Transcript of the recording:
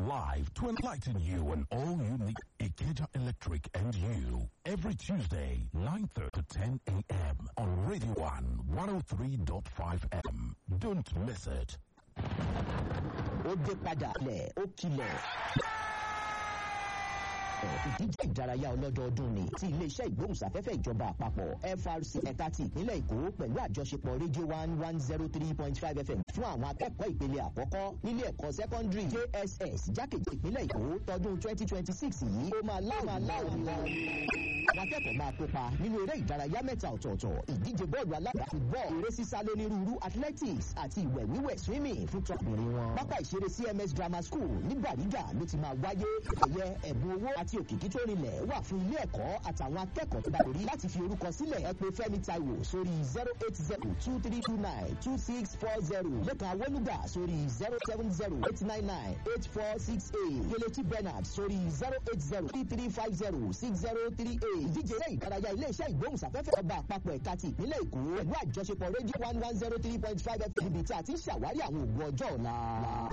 live to enlighten you on all you need Ikeja Electric and you. Every Tuesday, 9.30 to 10 a.m. on Radio 1 103.5 M. Don't miss it. ó dé padà lẹ̀ ó kilẹ̀. ìdíje ìdárayá ọlọ́dọọdún ni ti iléeṣẹ́ ìgbóhùnsáfẹ́fẹ́ ìjọba àpapọ̀ FRC ẹ̀ka ti ìpínlẹ̀ Èkó pẹ̀lú àjọṣepọ̀ rédíò one one zero three point five FM fún àwọn akẹ́kọ̀ọ́ ìpele àkọ́kọ́ nílé ẹ̀kọ́ sẹ́kọ́ndírì JSS jákèjì ìpínlẹ̀ Èkó tọdún twenty twenty six yìí ó máa láwọn aláwọ̀ wọn. àwọn akẹ́kọ̀ọ́ máa kópa nínú eré ìdárayá mẹ́ta ọ̀tọ̀ọ̀tọ̀ ìdíje bọ́ọ̀lù alága football eré sísá lónírúurú athletics àti ìwẹ̀ wíwẹ̀ swimming fún tọkùnrin wọn. pápá ìṣeré CMS Grammar School ní Bàrígà ló ti máa wáyé ẹ̀yẹ ẹ̀bùn owó àti òkìkí tó rinlẹ̀ wà fún ilé ẹ̀kọ́ àtàwọn akẹ́kọ̀ọ́ tó bá lórí láti fi orúkọ sílẹ̀ ẹ pè Fẹ́mi Táíwò sórí zero eight zero two three two nine two six four zero lẹ́kàn awolúgà sórí zero seven zero eight nine nine eight four six eight kelechi Bernard sórí zero eight zero three three five zero six zero three eight ìdíje eré ìdárayá iléeṣẹ́ ìgbóhùnsáfẹ́fẹ́ ọba àpapọ̀ ẹ̀ka ti ìpínlẹ̀ Èkó pẹ̀lú àjọṣepọ̀ rédíò one one zero three point five fm níbi tí a ti ń ṣàwárí àwọn ògùn ọjọ́ ọ̀la.